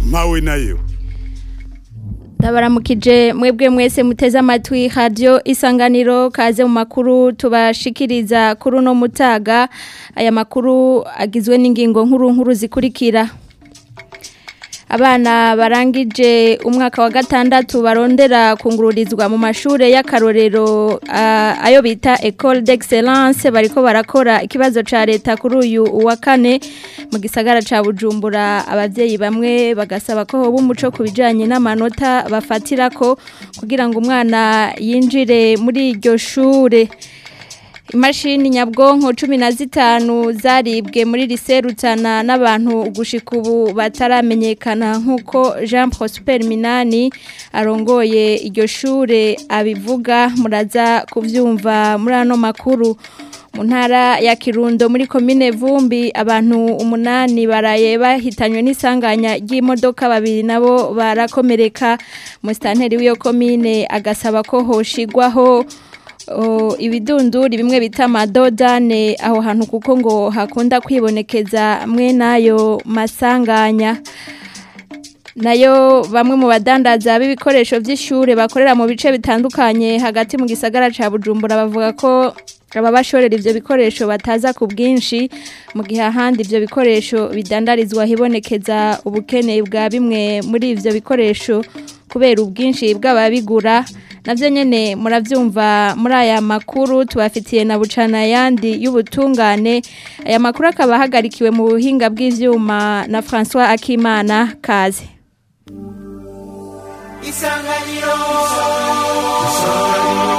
mpawe nayo ndabaramukije mwebwe mwese muteze amatwi radio isanganiro kaze mu makuru tubashikiriza kuri uno mutaga aya makuru agizwe n'ingingo nkuru nkuru zikurikira abana barangije umwaka wa gatandatu barondera kungururizwa mu mashure y'akarorero uh, ayo bita École d'Excellence bariko barakora ikibazo ca leta kuri uyu wa kane mu gisagara ca Bujumbura abavyeyi bamwe bagasaba ko hoba umuco kubijanye n'amanota bafatirako kugira ngo umwana yinjire muri iryo shure imashini nyabwonko cumi na zitanu zaribwe muri riserutana n'abantu gushika ubu bataramenyekana nk'uko jean prosper minani arongoye iryo shure abivuga muraza kubyumva muri ano makuru mu ntara ya kirundo muri komine vumbi abantu umunani baraye bahitanywe n'isanganya ry'imodoka babiri nabo barakomereka musitanteri w'iyo komine agasaba ko hoshigwaho ibidunduri bimwe bita amadodane aho hantu kuko ngo hakunda kwibonekeza mwe n'ayo masanganya nayo bamwe mu badandaza b'ibikoresho by'ishuri bakorera mu bice bitandukanye hagati mu gisagara cya bujumbura bavuga ko ababashorera ibyo bikoresho bataza ku bwinshi mu gihe ahandi ibyo bikoresho bidandarizwa hibonekeza ubukene bwa bimwe muri ibyo bikoresho kubera ubwinshi bw'ababigura navyo nyene muravyumva muri aya makuru tubafitiye na bucana yandi y'ubutungane aya makuru akaba ahagarikiwe mu buhinga bw'ivyuma na François Akimana kaze Isanganiro Isanganiro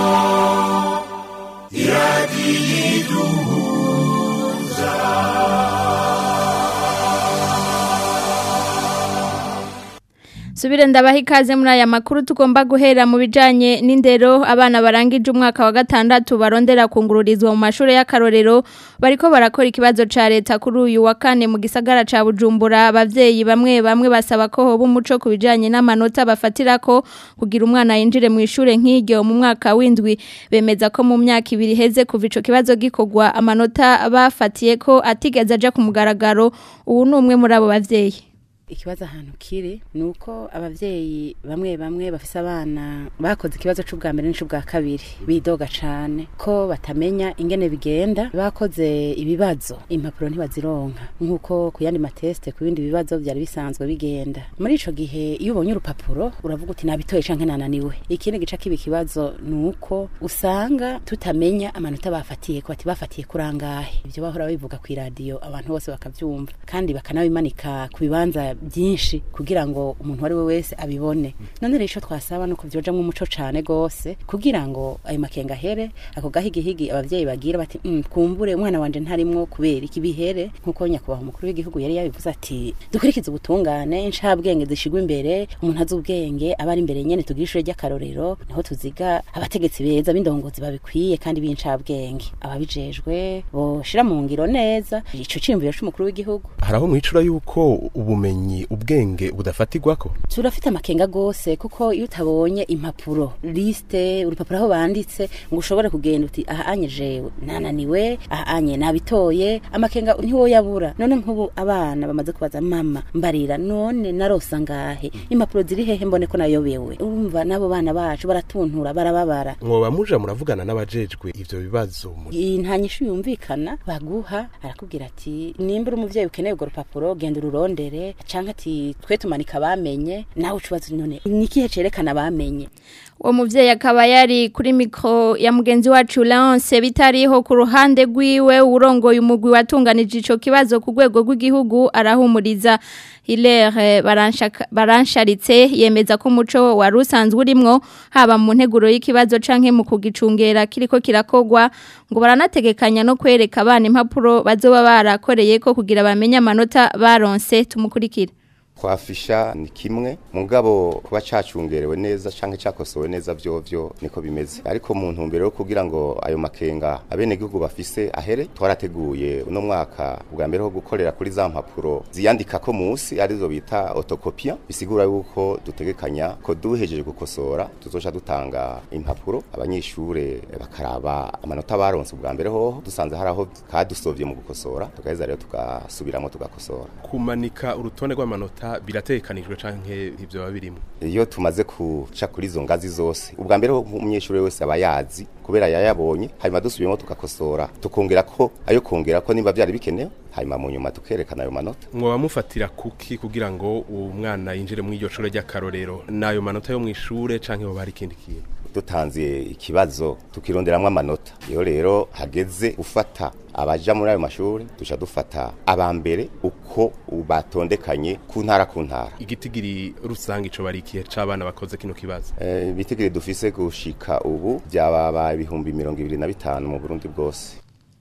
Subire ndabaha ikaze muri aya makuru tugomba guhera mu bijanye n'indero abana barangije umwaka wa gatandatu barondera kungururizwa mu mashuri y'akarorero bariko barakora ikibazo ca leta kuri uyu wa kane mu gisagara ca Bujumbura abavyeyi bamwe bamwe basaba ko hoba umuco ku bijanye n'amanota bafatirako kugira umwana yinjire mu ishure nk'iryo mu mwaka w'indwi bemeza ko mu myaka ibiri heze kuva ico kibazo gikogwa amanota bafatiye ko atigeze aja ku mugaragaro ubu ni umwe muri abo bavyeyi ikibazo ahantu kiri ni uko abavyeyi bamwe bamwe bafise abana bakoze ikibazo c'ubwa mbere n'ic'ubwa kabiri bidoga cane ko batamenya ingene bigenda bakoze ibibazo impapuro ntibazironka nk'uko ku yandi mateste ku bindi bibazo vyari bisanzwe bigenda muri ico gihe iyo ubonye urupapuro uravuga uti nabitoye canke nananiwe ikindi gica kiba ikibazo ni uko usanga tutamenya amanota bafatiye ko bati bafatiye kurangahe ivyo bahora bivuga kw'iradiyo abantu bose bakavyumva kandi bakanabimanika ku bibanza byinshi kugira ngo umuntu ari we wese abibone none rero ico twasaba nuko vyojamwo umuco cane gose kugira ngo ayo makenga here ako gahigihigi abavyeyi bagira bati mm, kumbure umwana wanje ntarimwo kubera iki bihere nkuko nyakubahwa umukuru w'igihugu yari yabivuze ati dukurikize ubutungane incabwenge zishigwa imbere umuntu azi ubwenge aba ari imbere nyene tugira ishure ry'akarorero niho tuziga abategetsi beza b'indongozi babikwiye kandi b'incabwenge ababijejwe boshira mu ngiro neza ico ciyumviro c'umukuru w'igihugu haraho mwicura yuko ubumenyi ubwenge budafatirwako turafite amakenga gose kuko iyo utabonye impapuro liste urupapuro aho banditse ngo ushobore kugenda uti aha anye jewe nananiwe aha anye nabitoye amakenga ntiwoyabura none nk'ubu abana bamaze kubaza mama mbarira none narosa ngahe impapuro ziri hehe mbone ko nayobewe urumva n'abo bana bacu baratuntura barababara mwoba muja muravugana n'abajejwe ivyo bibazo nta nyishu yumvikana baguha arakubwira ati nimba uri umuvyeyi ukeneye urwo rupapuro genda ururondere canke ati twe tumanika bamenye nawe ucubaza none nikihe cerekana bamenye uwo muvyeyi akaba yari kuri mikro ya mugenzi wacu Lance bitariho ku ruhande rwiwe urongoye umugwi watunganije ico kibazo ku rwego rw'igihugu arahumuriza Hilaire baransharitse yemeza ko umuco wari usanzwe urimwo haba mu nteguro y'ikibazo canke mu kugicungera kiriko kirakogwa ngo baranategekanya no kwereka abana impapuro bazoba barakoreye ko kugira bamenye amanota baronse tumukurikira kwafisha ni kimwe mugabo kuba cacungerewe neza canke cakosowe neza vyovyo niko bimeze ariko mu ntumbero yo kugira ngo ayo makenga abene gihugu bafise ahere twarateguye uno mwaka bwa mbere ho gukorera kuri za mpapuro ziyandika ko musi arizo bita autocopia bisigura yuko dutegekanya ko duhejeje gukosora tuzoca dutanga impapuro abanyeshure bakaraba amanota baronse bwa mbere hoho dusanze haraho kadusovye mu gukosora tugaheza rero tugasubiramo tugakosora kumanika urutonde rw'amanota amanota biratekanijwe canke ivyo babirimo iyo tumaze kuca kuri izo ngazi zose ubwa mbere umunyeshuri wese aba yazi kubera yayabonye hanyuma dusubiyemo tukakosora tukongera ko ayo kongera ko niba byari bikenewe hanyuma mu nyuma tukerekana ayo manota mwoba mufatira kuki kugira ngo uwo mwana yinjire mu iryo shure ry'akarorero n'ayo manota yo mu ishure canke hoba hari ikindi kintu dutanze ikibazo tukironderamwo amanota iyo rero hageze gufata abaja muri ayo mashuri duca dufata aba mbere uko batondekanye ku ntara ku ntara igitigiri rusange ico bari ikihe c'abana bakoze kino kibazo Eh, ibitigiri dufise gushika ubu byababa ibihumbi mirongo ibiri na bitanu mu burundi bwose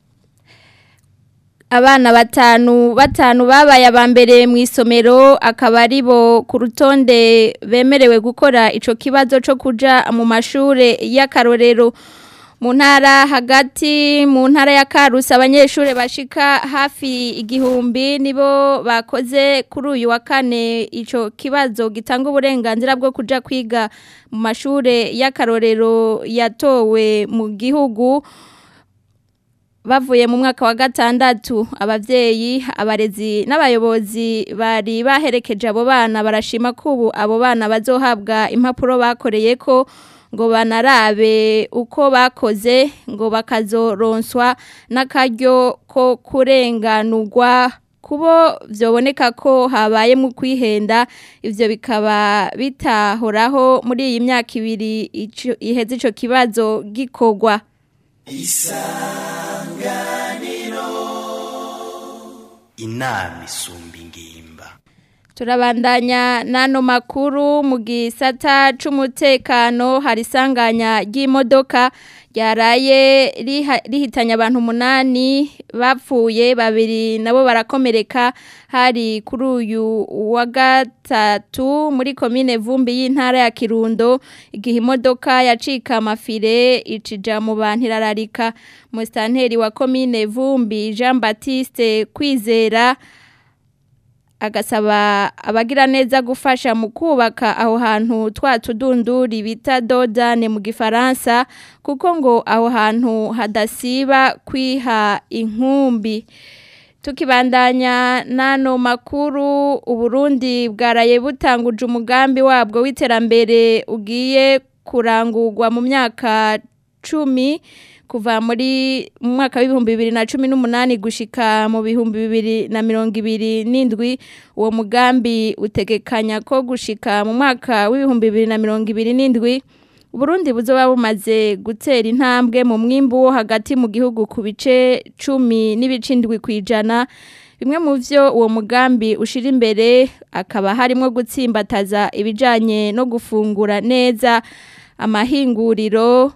abana batanu batanu babaye abambere mu isomero akaba ari bo ku rutonde bemerewe gukora ico kibazo co kuja mu mashure y'akarorero mu ntara hagati mu ntara ya Karusi abanyeshure bashika hafi igihumbi nibo bakoze kuri uyu wa kane ico kibazo gitanga uburenganzira bwo kuja kwiga mu mashure y'akarorero yatowe mu gihugu bavuye mu mwaka wa gatandatu abavyeyi abarezi n'abayobozi bari baherekeje abo bana barashima ko ubu abo bana bazohabwa impapuro bakoreye ko ngo banarabe uko bakoze ngo bakazoronswa n'akaryo ko kurenganurwa kubo vyoboneka ko habaye mu kwihenda ivyo bikaba bitahoraho muri iyi myaka ibiri ico- iheze ico kibazo gikorwa inama isumba ingimba Turabandanya nano makuru mu gisata c'umutekano hari isanganya ry'imodoka ryaraye riha- rihitanye abantu umunani bapfuye babiri nabo barakomereka hari kuri uyu wa gatatu muri komine vumbi y'intara ya Kirundo igihe imodoka yacika amafire icija mu bantu irararika musitanteri wa komine vumbi Jean Baptiste Kwizera agasaba abagira neza gufasha mu kubaka aho hantu twa tudunduri bita dodane mu gifaransa kuko ngo aho hantu hadasiba kwiha inkumbi tukibandanya nano makuru uburundi bwaraye butanguje umugambi wabwo w'iterambere ugiye kurangurwa mu myaka cumi kuva muri mu mwaka w'ibihumbi bibiri na cumi n'umunani gushika mu bihumbi bibiri na mirongo ibiri n'indwi uwo mugambi utegekanya ko gushika mu mwaka w'ibihumbi bibiri na mirongo ibiri n'indwi Burundi buzoba bumaze gutera intambwe mu mwimbu wo hagati mu gihugu ku bice cumi n'ibice indwi ku ijana bimwe mu byo uwo mugambi ushira imbere akaba harimo gutsimbataza ibijyanye no gufungura neza amahinguriro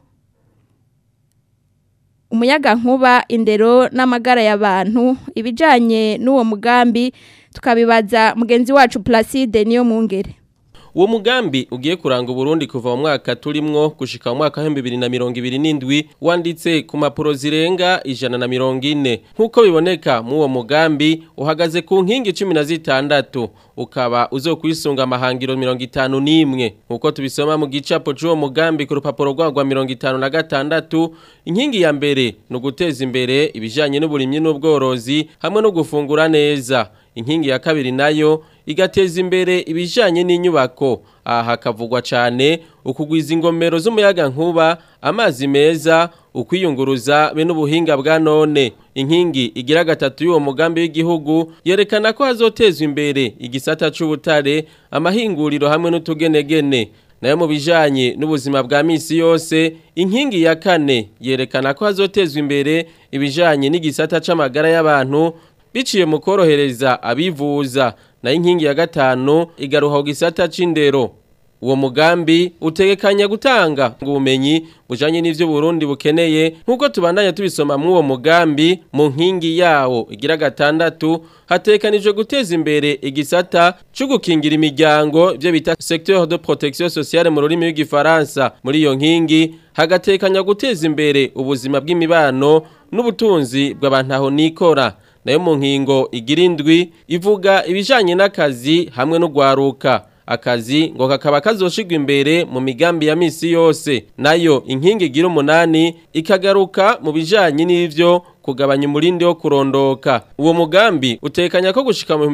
umuyaga nkuba indero n'amagara y'abantu ibijyanye n'uwo mugambi tukabibaza mugenzi wacu Placide niyo mungere Uwo mugambi ugiye kuranga Burundi kuva mu mwaka turimwo gushika mu mwaka wa 2027 wanditse ku mapuro zirenga ijana na mirongo ine nkuko biboneka mu uwo mugambi uhagaze ku nkingi 16 ukaba uzokwisunga amahangiro 51 nkuko tubisoma mu gicapo c'uwo mugambi ku rupapuro rwagwa 56 inkingi ya mbere no guteza imbere ibijanye n'uburimyi n'ubworozi hamwe no gufungura neza inkingi ya kabiri nayo igateza imbere ibijanye n'inyubako aha hakavugwa cyane ukugwiza ingomero z'umuyaga nkuba amazi meza ukwiyunguruza be n'ubuhinga bwa none inkingi igira gatatu y'uwo mugambi w'igihugu yerekana ko hazotezwa imbere igisata c'ubutare amahinguriro hamwe n'utugenegene nayo mu bijanye n'ubuzima bwa misi yose inkingi ya kane yerekana ko hazotezwa imbere ibijanye n'igisata c'amagara y'abantu biciye mu korohereza abivuza na inkingi ya gatanu igaruha ku gisata c'indero uwo mugambi utegekanya gutanga ubumenyi bujanye n'ivyo Burundi bukeneye nkuko tubandanya tubisoma mu uwo mugambi mu nkingi yawo igira gatandatu hatekanijwe guteza imbere igisata cyo gukingira imiryango ibyo bita secteur de protection sociale mu rurimi rw'igifaransa muri iyo nkingi hagatekanya guteza imbere ubuzima bw'imibano n'ubutunzi bw'abantu aho nikora nayo mu nkingo igira indwi ivuga ibijanye n'akazi hamwe no gwaruka akazi ngo kakaba kazoshigwa imbere mu migambi ya misi yose nayo inkingi igira umunani ikagaruka mu bijanye n'ivyo kugabanya umurindi wo kurondoka uwo mugambi utekanya ko gushika mu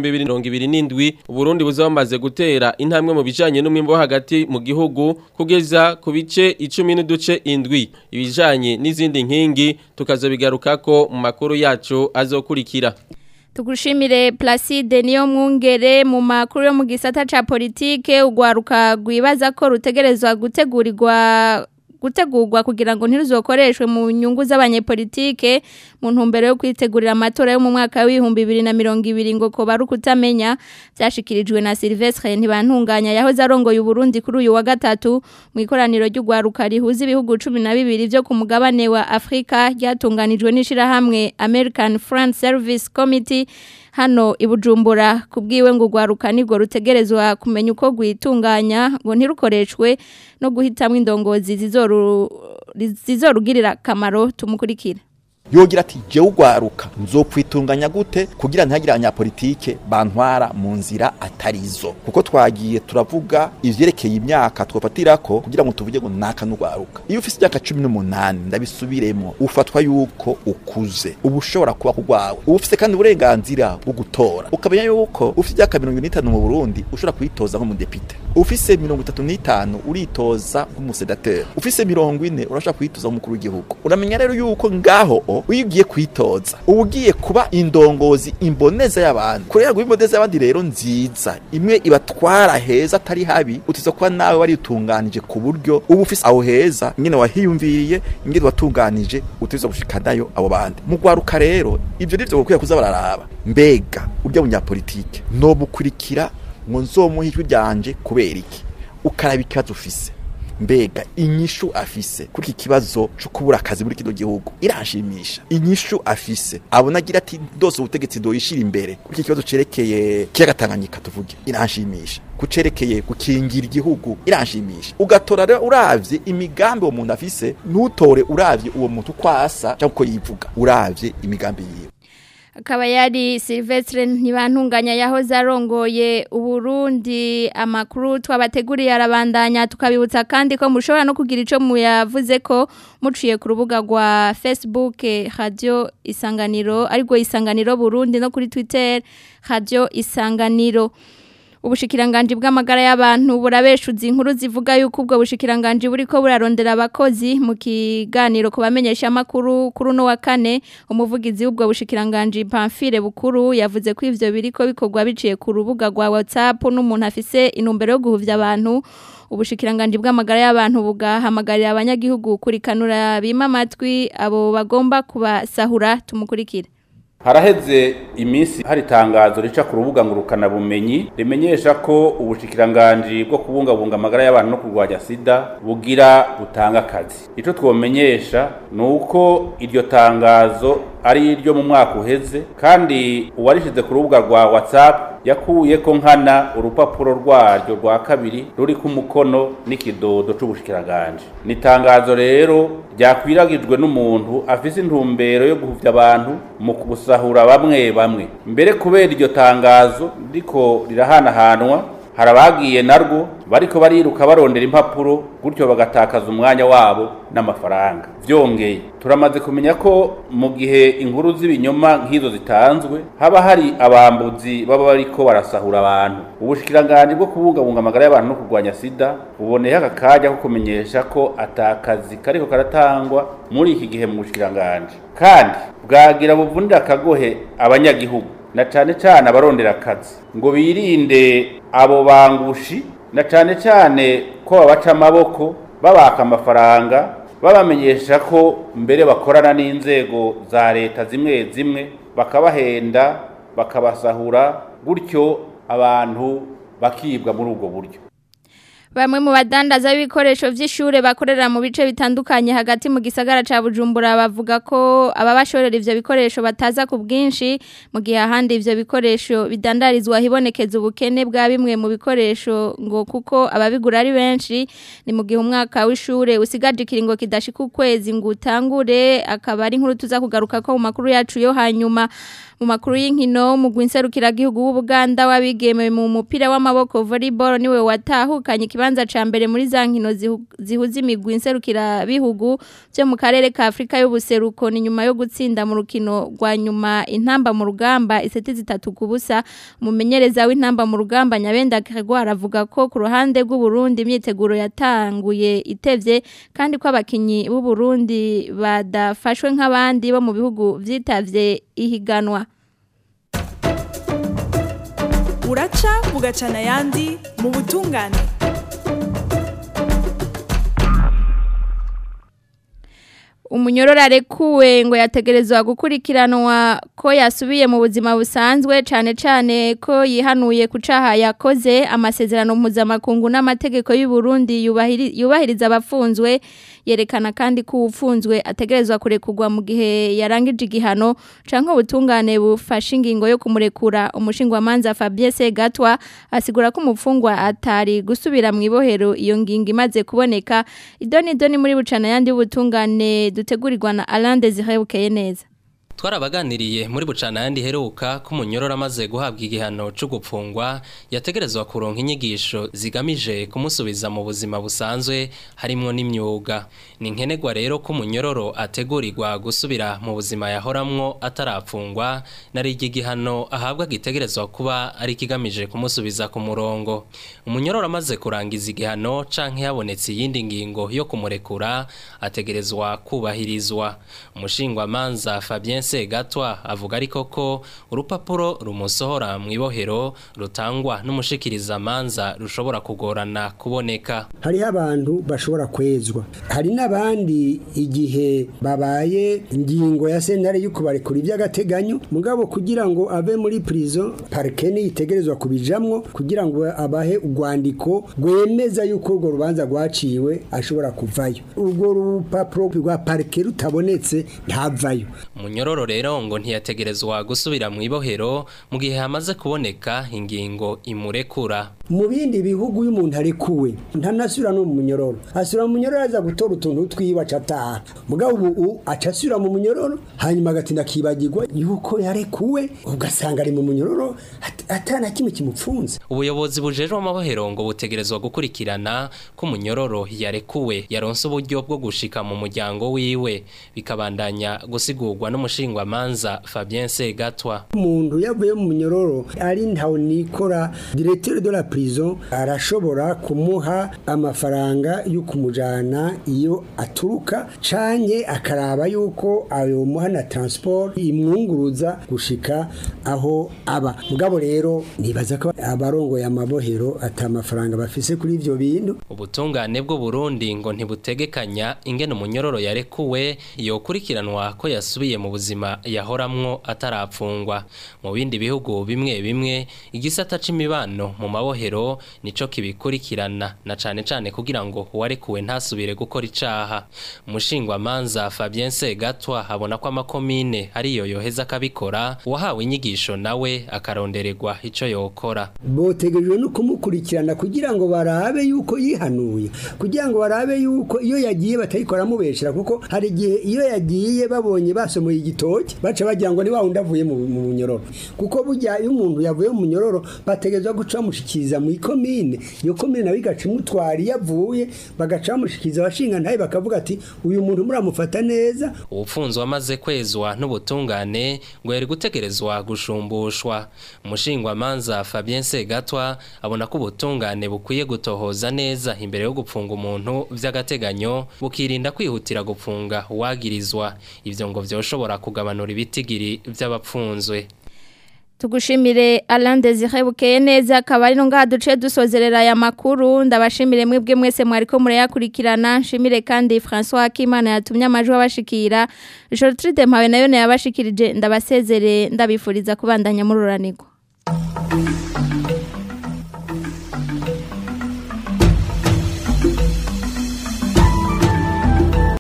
2027 Burundi buzamaze gutera intambwe mu bijanye n'umwimbo wo hagati mu gihugu kugeza ku bice 10 n'uduce indwi ibijanye n'izindi nkingi tukazobigarukako mu makuru yacu azokurikira Tugushimire Placide niyo mwungere mu makuru yo mu gisata ca politike ugwaruka gwibaza ko rutegerezwa gutegurirwa gutegurwa kugira ngo ntiruzokoreshwe mu nyungu z'abanyepolitike mu ntumbero yo kwitegurira amatora yo mu mwaka w'ibihumbi bibiri na mirongo ibiri ngo ko bari ukutamenya byashikirijwe na Silvestre ntibantunganya yahoze arongoye Burundi kuri uyu wa gatatu mu ikoraniro ry'ugwaruka rihuza ibihugu cumi na bibiri byo ku mugabane wa Afrika ryatunganijwe n'ishirahamwe American Friends Service Committee hano ibujumbura kubwiwe ngo gwaruka nibwo rutegerezwa kumenya uko gwitunganya ngo ntirukoreshwe no guhitamwe indongozi zizoru zizorugirira kamaro tumukurikira yogira ati jewe ugwaruka nzokwitunganya gute kugira ntihagire abanyapolitike bantwara mu nzira atarizo kuko twagiye turavuga ivyerekeye imyaka twofatirako kugira ngo tuvuge ngo naka n'ugwaruka iyo ufise imyaka cumi n'umunani ndabisubiremo ufatwa yuko ukuze uba ushobora kuba kugwawe uba ufise kandi uburenganzira bwo gutora ukamenya yuko ufise imyaka mirongo n'itanu mu burundi ushobora kwitoza nk'umudepite ufise mirongo itatu n'itanu uritoza nk'umusedateri ufise mirongo ine urashobora kwitoza nk'umukuru w'igihugu uramenya rero yuko ngaho iyo ugiye kwitoza uba ugiye kuba indongozi imboneza y'abantu kurera ngo imboneza y'abandi rero nziza imwe ibatwara heza atari habi utiza kuba nawe waritunganije ku buryo uba ufise aho heza nyine wahiyumviriye ingene watunganije utiza gushikanayo abo bandi mu gwaruka rero ivyo nivyo gukwiye kuza bararaba mbega urya munyapolitike nobukurikira ngo nzomuha ijwi ryanje kubera iki ukaraba ikibazo ufise mbega inyishu afise kuri iki kibazo cyo kubura akazi muri kino gihugu irashimisha inyishu afise abona agira ati ndose ubutegetsi doyishira imbere kuri iki kibazo cerekeye kiyagatanganyika tuvuge irashimisha kucerekeye gukingira igihugu irashimisha ugatora rero uravye imigambi uwo muntu afise ntutore uravye uwo muntu kwasa cyangwa uko yivuga uravye imigambi yiwe akaba yari Silvestre ntibantunganya yahoze arongoye uburundi amakuru twabateguriye arabandanya tukabibutsa kandi ko mushobora no kugira ico muyavuze ko muciye ku rubuga rwa Facebook radio isanganiro ariko isanganiro Burundi no kuri Twitter radio isanganiro Ubushikiranganji bw'amagara y'abantu burabeshuza inkuru zivuga yuko ubwo bushikiranganji buriko burarondera abakozi mu kiganiro kubamenyesha makuru kuri no wa kane umuvugizi w'ubwo bushikiranganji Pamphile Bukuru yavuze ko ivyo biriko bikorwa biciye ku rubuga rwa WhatsApp n'umuntu afise inumbero yo guhuvya abantu ubushikiranganji bw'amagara y'abantu bugahamagarira abanyagihugu kurikanura bima amatwi abo bagomba kubasahura tumukurikire haraheze iminsi hari itangazo rica ku rubuga ngurukana bumenyi rimenyesha ko ubushikiranganji bwo kubungabunga amagara y'abantu no kurwanya sida bugira butanga akazi icyo twomenyesha ni uko iryo tangazo ari iryo mu mwaka uheze kandi uwarishize ku rubuga rwa whatsapp yakuye ko nkana urupapuro rwaryo rwa kabiri ruri ku mukono n'ikidodo c'ubushikiranganje ni itangazo rero ryakwiragijwe n'umuntu afise intumbero yo guhuvya abantu mu gusahura bamwe bamwe mbere kubera iryo tangazo riko rirahanahanwa hari abagiye narwo bariko bariruka barondera impapuro gutyo bagatakaza umwanya wabo n'amafaranga vyongeye turamaze kumenya ko mu gihe inkuru z'ibinyoma nk'izo zitanzwe haba hari abambuzi baba bariko barasahura abantu ubushikiranganji bwo kubungabunga amagara y'abantu no kurwanya sida buboneye aka kanya ko kumenyesha ko atakazi kariko karatangwa muri iki gihe mu bushikiranganji kandi bwagira buvunira akagohe abanyagihugu na cane cane abarondera akazi ngo birinde abo bangushi na cane cane ko babaca amaboko babaka amafaranga babamenyesha ko mbere bakorana n'inzego za leta zimwe zimwe bakabahenda bakabasahura gutyo abantu bakibwa muri ubwo buryo Bamwe mu badandaza b'ibikoresho vy'ishure bakorera mu bice bitandukanye hagati mu gisagara ca Bujumbura bavuga ko ababashorera ivyo bikoresho bataza ku bwinshi mu gihe ahandi ivyo bikoresho bidandarizwa hibonekeza ubukene bwa bimwe mu bikoresho ngo kuko ababigura ari benshi ni mu gihe umwaka w'ishure usigaje ikiringo kidashika ukwezi ngo utangure akaba ari inkuru tuza kugaruka ko mu makuru yacu yo hanyuma mu makuru y'inkino mu gwinserukira gihugu w'Ubuganda wabigeme mu mupira w'amaboko volleyball niwe watahukanye kibanza ca mbere muri za nkino zihu- zihuza imigwi nserukira bihugu byo mu karere ka Afrika y'ubuseruko ni nyuma yo gutsinda mu rukino rwa nyuma intamba mu rugamba iseti zitatu ku busa umumenyereza w'intamba mu rugamba Nyabenda Gregoire avuga ko ku ruhande rw'u Burundi imyiteguro yatanguye itevye kandi ko abakinyi b'u Burundi badafashwe nk'abandi bo mu bihugu vyitavye ihiganwa uraca bugacana ayandi mu butungane umunyororo arekuwe ngo yategerezwa gukurikiranwa ko yasubiye mu buzima busanzwe cyane cyane ko yihanuye ku caha yakoze amasezerano mpuzamakungu n'amategeko y'u Burundi yubahiri- yubahiriza abafunzwe yerekana kandi ko ufunzwe ategerezwa kurekurwa mu gihe yarangije igihano canke ubutungane bufashe ingingo yo kumurekura umushingwamanza Fabien Segatwa asigura ko umufungwa atari gusubira mu ibohero iyo ngingo imaze kuboneka idoni idoni muri bucana yandi y'ubutungane dutegurirwa na Alain Desire Bukeye neza twarabaganiriye muri bucana yandi heruka ko umunyororo amaze guhabwa igihano cyo gupfungwa yategerezwa kuronka inyigisho zigamije kumusubiza mu buzima busanzwe harimo n'imyuga ni nkenerwa rero ko umunyororo ategurirwa gusubira mu buzima yahoramwo atarapfungwa nari iki gihano ahabwa gitegerezwa kuba ari kigamije kumusubiza ku murongo umunyororo amaze kurangiza igihano canke habonetse iyindi ngingo yo kumurekura ategerezwa kubahirizwa umushingwamanza Fabien Segatwa avuga ariko ko urupapuro rumusohora mu ibohero rutangwa n'umushikiriza manza rushobora kugorana kuboneka hariho abantu bashobora kwezwa hari n'abandi igihe babaye ingingo ya sentare yo kubarekura iby'agateganyo mugabo kugira ngo ave muri prison parike itegerezwa kubijamwo kugira ngo abahe urwandiko rwemeza yuko urwo rubanza rwaciwe ashobora kuvayo urwo rupapuro rwa parike rutabonetse ntavayo Munyororo rero ngo ntiyategerezwa gusubira mu ibohero mu gihe hamaze kuboneka ingingo imurekura mu bindi bihugu iyo umuntu arekuwe ntanasubira no mu munyororo asubira mu munyororo aza gutora utuntu twiwe aca ataha mugabo ubu aca asubira mu munyororo hanyuma agatinda akibagirwa yuko yarekuwe ugasanga ari mu munyororo at- atana kimwe kimupfunze ubuyobozi bujejwe amabohero ngo butegerezwa gukurikirana ko umunyororo yarekuwe yaronse uburyo bwo gushika mu muryango wiwe bikabandanya gusigurwa n'umushingwamanza Fabien Segatwa umuntu yavuye mu munyororo ari ntawe nikora directeur de la prison arashobora kumuha amafaranga yo kumujana iyo aturuka canke akaraba yuko ayo muha na transport imwunguruza gushika aho aba mugabo rero nibaza ko abarongoye amabohero ata mafaranga bafise kuri ivyo bintu ubutungane bw'u Burundi ngo ntibutegekanya ingene umunyororo yarekuwe yokurikiranwa ko yasubiye mu buzima yahoramwo atarapfungwa mu bindi bihugu bimwe bimwe igisata c'imibano mu mabohero nico kibikurikirana na cane cane kugira ngo uwarekuwe ntasubire gukora icaha umushingwa manza Fabien Segatwa abona ko amakomine ariyo yoheza akabikora uwahawe inyigisho nawe akarondererwa ico yokora botegerejwe no kumukurikirana kugira ngo barabe yuko yihanuye kugira ngo barabe yuko iyo yagiye batayikora mubeshera kuko hari igihe iyo yagiye babonye basomoye igitoki baca bagira ngo ni wa wundi avuye mu mu munyororo kuko burya iyo umuntu yavuye mu munyororo bategerezwa guca bamushikiriza mu ikomine iyo komine nawe igaca imutwara iyo avuye bagaca bamushikiriza abashinga ntaye bakavuga ati uyu muntu muramufata neza ubufunzwe amaze kwezwa n'ubutungane ngo yari gutegerezwa gushumbushwa umushingwamanza Fabien Segatwa abona ko ubutungane bukwiye gutohoza neza imbere yo gupfunga umuntu vy'agateganyo bukirinda kwihutira gupfunga uwagirizwa ivyo ngo vyoshobora kugabanura ibitigiri vy'abapfunzwe Tugushimire Alain Desire Bukeye neza akaba ari no ngaha duce dusozerera aya makuru ndabashimire mwebwe mwese mwariko murayakurikirana nshimire kandi François Akimana yatumye amajwi abashikira Gertrude Mpawe nayo yabashikirije ndabasezere ndabifuriza kubandanya muri uranirwa